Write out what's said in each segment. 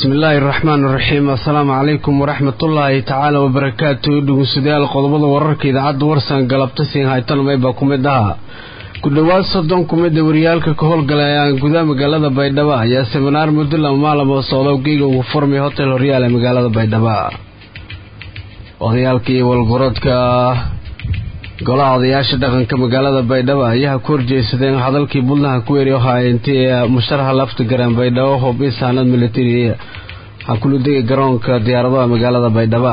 bismillaahi araxmaan iraxiim assalaamu calaykum waraxmatullaahi tacaala wabarakaatu dhegeystayaal qodobada wararka idaacadda warsan galabta siin haytanumay baa ku mid ahaa ku dhowaad soddon kumida wariyaalka ka howlgalay gudaha magaalada baydhabo ayaa seminaar muddo lama maalamo socdo geyga ugu furmay hotel horyaal ee magaalada baydhabo odayaalkii walgorodka golaha odayaasha dhaqanka magaalada baydhabo ayaa ku horjeesadeen hadalkii buntland ku weeri ahaa intii musharaxa lafta garan baydhabo hub isaanad militari hakuludega garoonka diyaaradaha magaalada baydhabo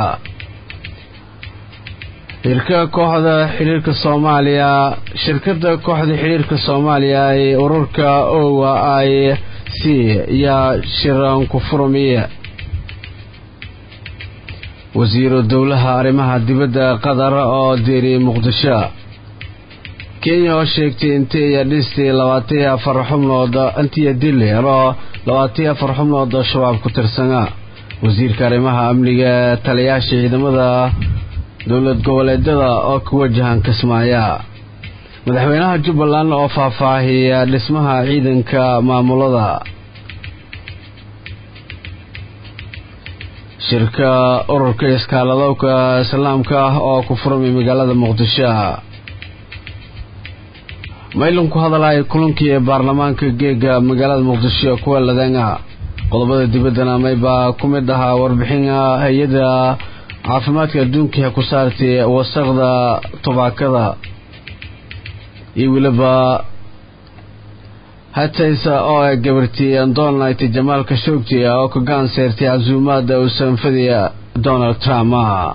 shirka kooxda xiriirka soomaaliya shirkada kooxda xiriirka soomaaliya ee ururka owa i c ayaa shiran ku furmiya wasiiru dowlaha arrimaha dibadda qatar oo deeriyey muqdisho kenya oo sheegtay intii ay dhistay labaatan iyo afar xubnood intiya dileer oo labaatan iyo afar xubnood oo shabaab ku tirsana wasiirka arrimaha amniga taliyaasha ciidamada dowlad goboleedyada oo ku wajahan kismaayo madaxweynaha jubbaland oo faahfaahiya dhismaha ciidanka maamulada shirka ururka iskaaladowka islaamka ah oo ku furmay magaalada muqdisho maylan ku hadalaya kulankii ee baarlamaanka geega magaalada muqdisho kuwa ladanga qodobada dibaddana maybaa ku mid ahaa warbixin hay-ada caafimaadka adduunkai ku saartay wasaqda tubaakada iyo weliba hataysa oo ay gabartay donald jamaalka shoogti oo ka gacan seertay casuumaada uu sanfadiya donald trump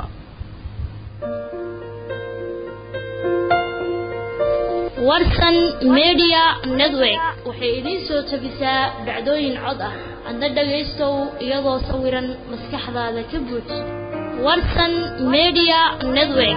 warsan media network waxay idiin soo tabisaa dhacdooyin cod ah adna dhagaystow iyadoo sawiran maskaxdaada ka buuj warsan media network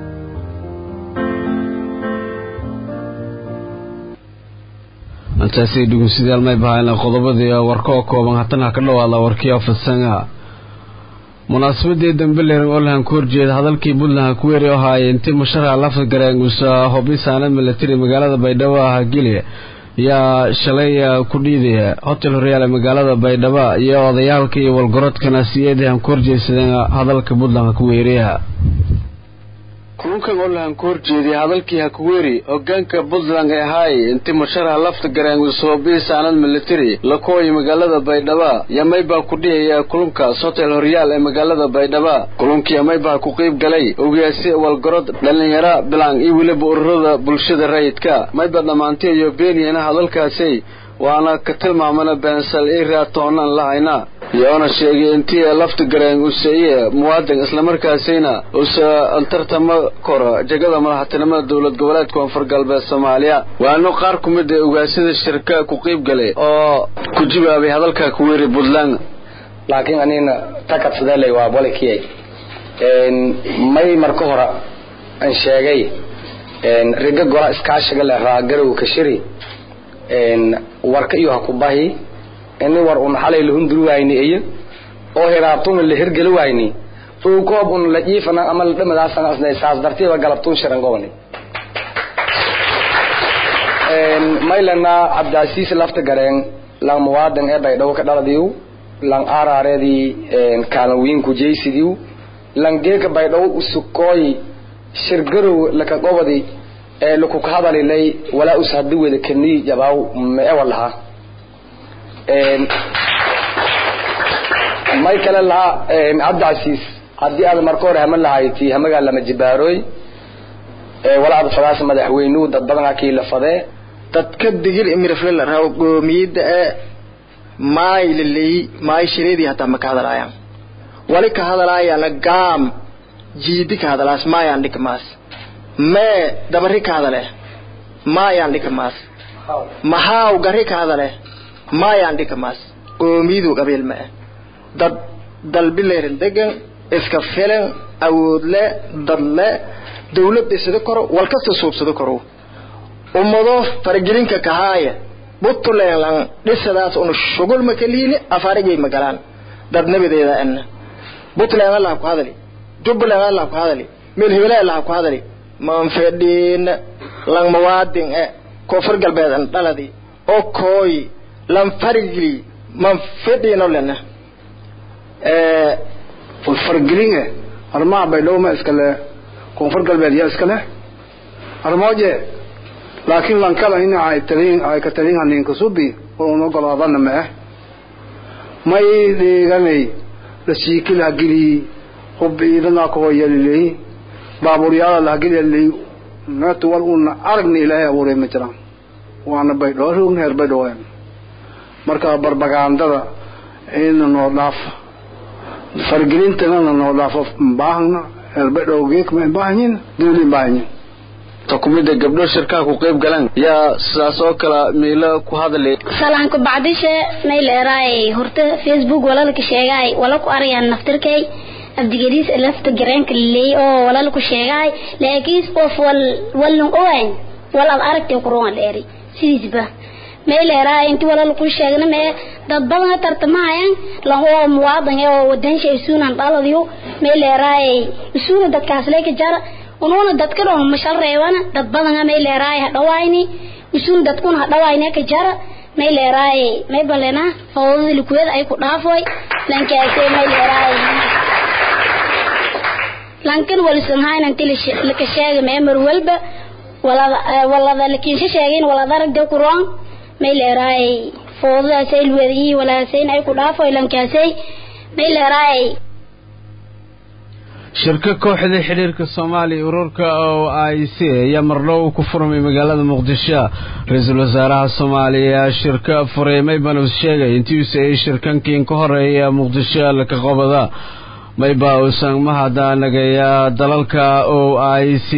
intaasay dhegeystayaal may bahayna qodobadii warka oo kooban haddana ka dhawaada warkii ofisanga munaasabadii dambeler olahan ku horjeeda hadalkii puntland ku weeri ahaayey intii musharaxa lafta gareengusa hobisaana milatari magaalada baydhabo ah geli yaa shalay ku dhiidaya hotel horyaal ee magaalada baydhabo iyo odayaalka iyo walgorodkana siyeedahan ku horjeedsadeen hadalka puntland ku weeriya kulunkan olahan ku horjeediyay hadalkii hakuweeri hogaanka puntland ee ahaay intii musharaxa lafta garaangusobiisaanad militari la kooyay magaalada baydhaba yamaybaa ku dhihaya kulunkaas hotel horyaal ee magaalada baydhaba kulunkii yamaybaa ku qayb galay ogaasi walgorod dhallinyaro bilaan iyo weliba ururada bulshada rayidka mayba dhammaantay iyo beeniyana hadalkaasi waana ka tilmaamana beensal i raatoonan lahayna iyoona sheegay intii lafta gareen useye muwaadin islamarkaasina usa tartamo koro jegada madaxtinimada dowlad goboleedka koonfur galbeed soomaaliya waano qaar ku mid a ogaasida shirka ku qayb galay oo ku jawaabay hadalka ku weeri puntland laakiin anina takadsadeelay waa bolikiyay may marka hore aan sheegay riga gola iskaashiga leh raagarow kashiri warka iyo ha ku bahi ini war un xalay lahunduri wayni iyo oo hiraabtuna la hirgeli wayni oo koob un la jiifana ama la dhamadaasana asnay saas dartiiba galabtun shiran gobani maylana cabdiasiis lafta gareen lang muwaadan ee baydhabo ka dhaladiiw lang aaraareedii kaalan wiinku jaysidiiw lang geeka baydhabo usukooy shirgarow laka gobadi ee lakuka hadalilay walaa us hadi weda kanii jabaaw meewa lahaa may kale lahaa cabdicasiis haddii aad marka hore hama lahayti hamagaa lama jibaaroy walaa ad fadaas madaxweynuhu dad badan hakii la fadee dadka digir imirafle la rabo goomiyada ee maay laleeyi maay shireedii hataa ma ka hadalaayaan wali ka hadalaayana gaam jiidi ka hadalaas maayaan dhika maas mee dabari ka hadale maayaan dhika maas maxaaw gari ka hadale maayaan dhika maas goomiyadu qabiil ma ah dad dalbileerin degan iska filan awoodle dadle dawlad dhisada koro walkasta suubsada koro ummado faragelinka kahaaya buntland dhisadaas una shugul ma kaliini afaarigay magalaan dad nabadeeda ana buntland allah ku hadali jubbaland allah ku hadali meel hebele allah ku hadali manfedhiin lang mawaadin e koonfur galbeed an dhaladi oo kooyi lan farigli man fedhiino lena fargelin eh arrimaha baydhabo ma iskale koonfur galbeed yaa iskale armooje laakiin lankala in ay talin ay ka talin hanin kusubi oo no golaadana ma ah may deeganay la siikila gili hub idana ko yelilay baabuuryaada la geli naatu wal un aragni ilaahay abuuray ma jiraan waana baydhabo rugn heer baydhabo marka barbagandada in noo dhaaf fargelintana noo dhaafo baahna heer baydhabo geek ma baahanyin dawli baahanyin takumida gabdho shirkaha ku qayb galaan yaa sidaas oo kale miilo ku hadlay salaanku bacdishe mayleeraay horta facebook walalka sheegaay wala ku arayaan naftirkay abdigadiis lafta gareenka leey oo walal ku sheegaay laakiin qof wal walun owayn wal ad aragtay quraan dheeri sidiisba mayleeraay intii walal ku sheegna mee dad badan tartamayaan laho muwaadin oo wadan shay suunan dhaladiyo mayleeraay suuna dadkaas leeka jara unuuna dadka dhan mashal reebana dad badan may leeraay hadhawayni usuun dadkuna hadhawayni ka jara may leeraay may balena fawdada likuwada ay ku dhaafoy lankaasay may leeraay lankan walisan hayna inti la ka sheegay may mar walba walada walada lakin sheegeen walada ragda quraan may leeraay fawdada luwada iyo walaasayn ay ku dhaafoy lankaasay may leeraay shirka kooxda xiriirka soomaaliya ururka o i c ayaa mardhow ku furmay magaalada muqdisho ra-iisul wasaaraha soomaaliya shirka furay maybanus sheegay intiisa ay shirkankiin ka horeeya muqdisho laka qobada mayba uusan mahadnaagaya dalalka o i c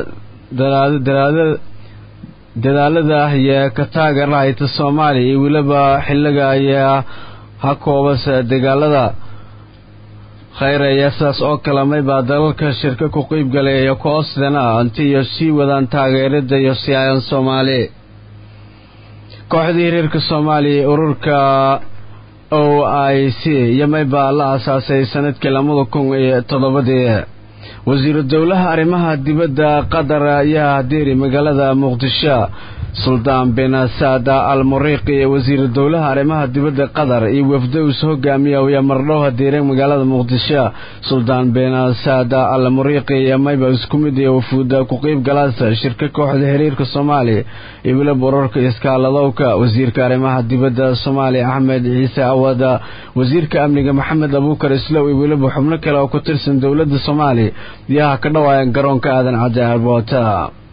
dadaalada ah iyo ka taageerahayta soomaaliya iyo weliba xiliga ayaa ha koobasa dagaalada khayr ayaa sidaas oo kale maybaa dalalka shirka ku qeyb galaya koosdana inti iyo sii wadaan taageerada iyo siyaayan soomaali kooxdii hiriirka soomaaliya ururka o i c iyo maybaa la aasaasay sanadkii labada kun iyo toddobadii wasiiru dowlaha arrimaha dibadda qatar ayaa hadeeri magaalada muqdisho suldaan bin saada al muriiqi iyo wasiiru dowlaha arrimaha dibadda qatar iyo wafdows hogaamiya ayaa mardhow hadeereen magaalada muqdisho suldaan bin saada al muriiqi iyo mayba isku mid iyo wafuuda ku qeyb galaasa shirka kooxda xiriirka soomaaliya iyo weliba urarka iskaaladowka wasiirka arrimaha dibadda soomaaliya axmed ciise awada wasiirka amniga maxamed abuukar islow iyo weliba xubno kale oo ku tirsan dowladda soomaaliya iyaha ka dhawaayan garoonka aadan cadde airboota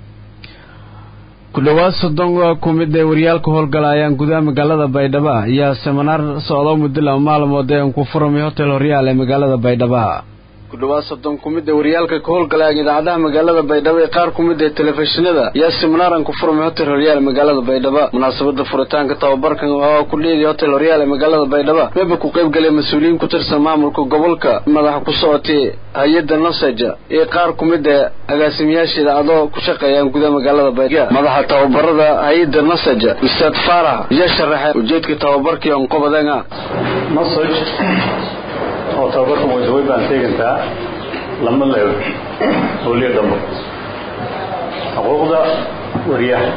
ku dhowaad soddon ku mid ay waryaalka howlgalayaan gudaha magaalada baydhabo ayaa seminaar socdo muddo laba maalmood ee ku furmay hotel horyaal ee magaalada baydhabo ku dhowaad soddon ku mid ay waryaalka ka howlgalayaan idaacadaha magaalada baydhabo ee qaar ku mid ee telefishinada ayaa seminaaran ku furmay hotel horyaal ee magaalada baydhabo munaasabada furitaanka tababarkan oo ku dhiigay hotel horyaal ee magaalada baydhabo weba ku qayb galay mas-uuliyiin ku tirsan maamulka gobolka madaxa ku socotay hay-adda nasaja iyo qaar ku mid ee agaasimayaasha idaacado ku shaqeeyaan gudaha magaalada baydhabo madaxa tababarada hay-adda nasaja ustaad faarax iyo sharaxay ujeedka tababarkii onqobadanga nasaj oo tababarka way baan teegantaa lama leedo howliya dambo xuquuqda wariyaha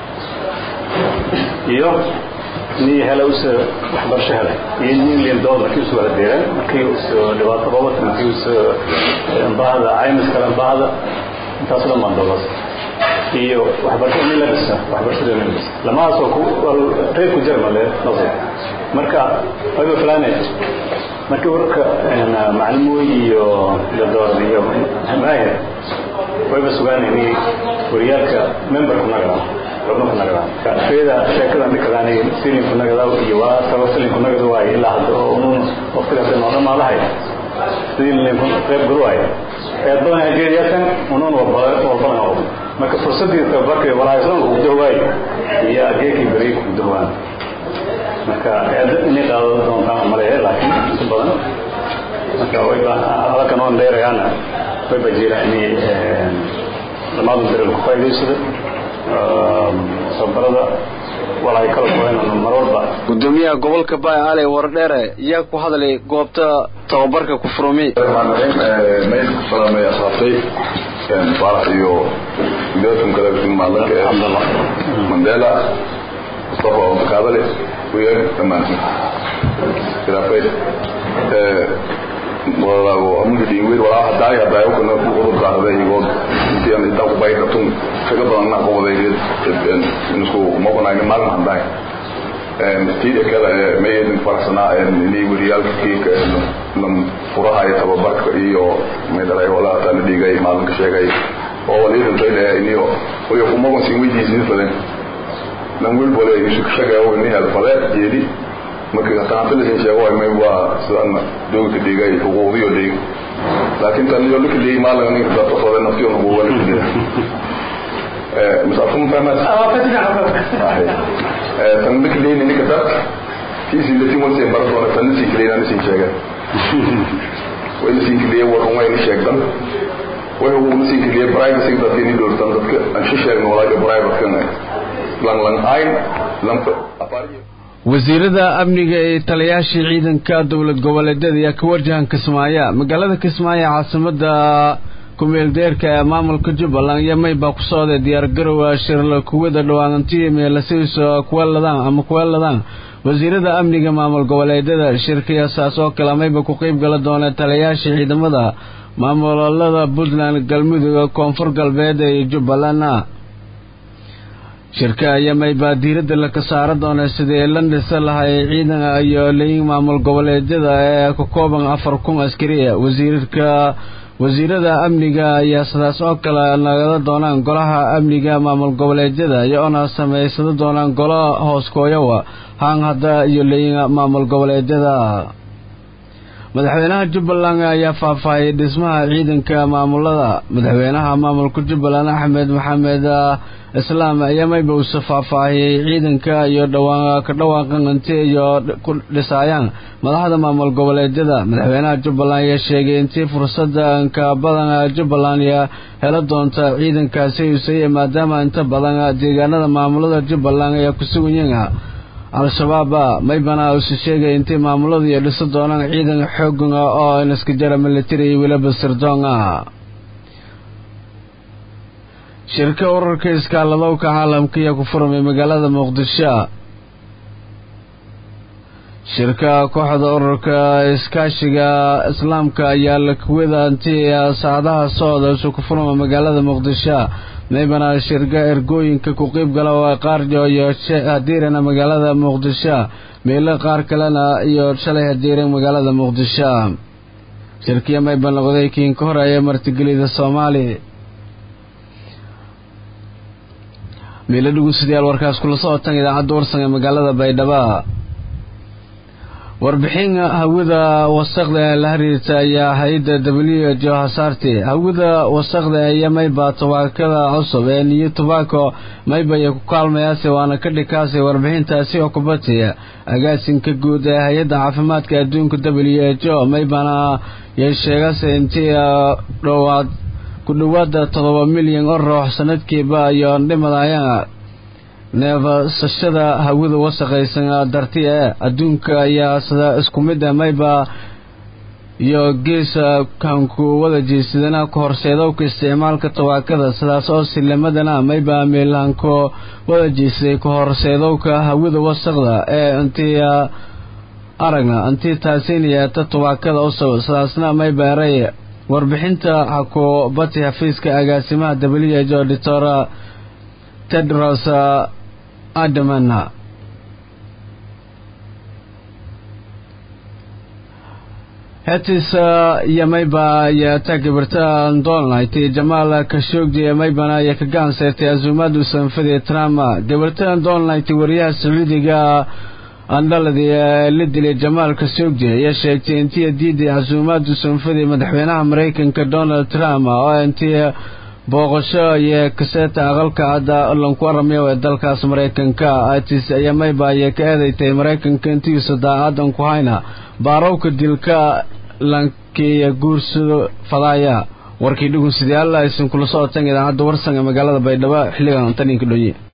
iyo nii hela usa waxbarasho hele iyo nin liindood markii usu wada deereen markii usu dhibaato qabata markii usu bahda caymis kale bahda intaas dhan baan doodas iyo waxbarasho nin la dhisa waxbarashada nin dhisa lamahaas oo ku reer ku jira male nasir marka wayba filaanay markii wararka macalimoy iyo dadoord iyo maahir wayba sugaanayni wariyaalka memberku nagadaan xubnuku nagadaan feeda sheekada dhikadaani silinku nagadaa iyo waa taba silinku nagada waayo ilaa hadda oo unun waqtiga hadda noo dhamaadahay sidii linku qayb galu waayo eed badan hajeediyatan unun walbadan oo marka fursadii tababarka walaayaslanku kudahwaayo iyo ageekii beri kudahwaan marka inay qaado doontaan maleeya laakiin inta badan marka wayba halkan oon dheerayaana wayba jira inay dhammaadu dareer ku faa'iidaysada tababarada walaay kala goynan mar walba gudoomiyaha gobolka baay ale wardheere ayaa ku hadlay goobta tababarka ku furmi mayd ku salaamay asxaabtay faarax iyo midaadkan kale maadanka ee mandela mustafa omakaadale وياك تمام كده كويس walaabo amuga dhiingweyd walaa hadaay hadaayo kana udurka hada iyagoo intiyan intaa ku baydhatun kaga badan na qobadaydeed isku maqonayna maalin hadaay tii kale mayadin faraxsanaa inay wariyaalka kiika nam furaha iyo tababarka iyo maydalay walaa taa la dhigay maalinka sheegay oo waliidintay le iniyo oyo kumagon sin weydiisin faden nan wel bole shaqeeyo ini helfade jeedi marka taantalisin sheego way may waa sidan dowlka dhigay xuquuqdiyo dhig laakiin tan iyo lika dhigay maalin ninka dadka soo naftiyo nagu wala dhigay eh misafum famas ah fadina eh tan lika dhigay ninka dad kisi lati mo se bardo na tan si dhigay nan sin sheega way sin dhigay waran way ni sheegdan way ugu sin dhigay privacy dadka ni doortan dadka aan sheegno walaga private kana lang lang ay lang apari wasiirada amniga ee taliyaashii ciidanka dowlad goboleedyada ayaa ka warjahan kismaayo magaalada kismaayo caasimada ku-meeldeerka ee maamulka jubbaland iyo maybaa ku socday diyaargarowa shirla kuwada dhawaanantiya meelasiiso kuweeladaan ama kuweeladaan wasiirada amniga maamul goboleedyada shirkayasaas oo kale mayba ku qeyb gala doona taliyayaashii ciidamada maamulada puntland galmudug koonfur galbeed iyo jubbalandna shirka ayamay baa diiradda laka saara doona sidii la dhisa lahay ciidan iyo leyin maamul goboleedyada ee ka kooban afar kun askariya wasiirka wasiirada amniga ayaa sidaas oo kale nagada doonaan golaha amniga maamul goboleedyada iyoona samaysada doonaan golo hooskooyowa haan hadda iyo leyin maamul goboleedyada madaxweynaha jubbaland ayaa faahfaahiyay dhismaha ciidanka maamulada madaxweynaha maamulka jubbaland axmed maxamed islaam ayaa mayba uuse faahfaahiyey ciidanka iyo dhawaa ka dhawaaqan inti iyo ku dhisaayaan madaxda maamul goboleedyada madaxweynaha jubbaland ayaa sheegay intii fursada inka badan jubbaland helo doonta ciidankaasi usaya maadaama inta badan deegaanada maamulada jubbaland ayaa ku sugan yihiin al-shabaab maybana uuse sheegay intii maamuladu iyo dhisa doonaan ciidan xoogan oo inaska jara military iyo weliba sirdoonga shirka urarka iskaaladowka caalamka ayaa ku furmay magaalada muqdisho shirka kooxda ururka iskaashiga islaamka ayaa lakuwada intii saacadaha socda isu ku furma magaalada muqdisho maybana shirka ergooyinka ku qeyb gala oo qaarjo iyo hadiirana magaalada muqdisho meelo qaar kalena iyo shalay hadiiran magaalada muqdisho shirkiya mayba noqday kiin ka horeeya martigelida soomaali meelo dhugusadayaal warkaas kula socotan idaacadda warsan ee magaalada baydhabo warbixin hawada wasaqda ee la xiriirta ayaa hay-adda w jo hasaarti hawada wasaqda iyo mayba tubaakada cusub ee niyo tobacco mayba iyo ku kaalmayaase waana ka dhikaasay warbixintaasi oo kubatiya agaasinka guud ee hay-adda caafimaadka adduunka w h o maybana yay sheegase intii dhowaad ku dhowaada toddoba milyan oo ruux sanadkiiba iyo dhimadayana neefsashada hawada wasaqaysan darti ee adduunka ayaa sida isku mid ah mayba iyo geesa kanku wada jeesadana ku horseedowka isticmaalka tabaakada sidaas oo silamadana mayba meelahanku wada jeesaday ku horseedowka hawada wasaqda ee intii aragna intii taasinayata tabaakada usab sidaasna mayba eray warbixinta xakubati xafiiska agaasimaha w h o doctor tedros adamana hetis yamayba iyo tagibirta dolnit jamaal kashoogji yamaybana iyo ka gacan seertay azuumaad usanfadii trump gabirta dolnit wariyaha sacuudiga andhaladi ee la dilay jamaal kashoogji ayaa sheegtay intii diiday casuumaad usanfadii madaxweynaha maraykanka donald trump oo intii booqasho iyo kaseeta aqalka cadda lanku aramayo ee dalkaas maraykanka itis ayaa mayba ayay ka eedeystay maraykanka intiisa daacadan ku hayna baarowka dilka lankiiyo guursado fadaaya warkii dhugun sidayaal aysan kula socotan idaacadda warsan ee magaalada baydhabo xilligan taninka dhonye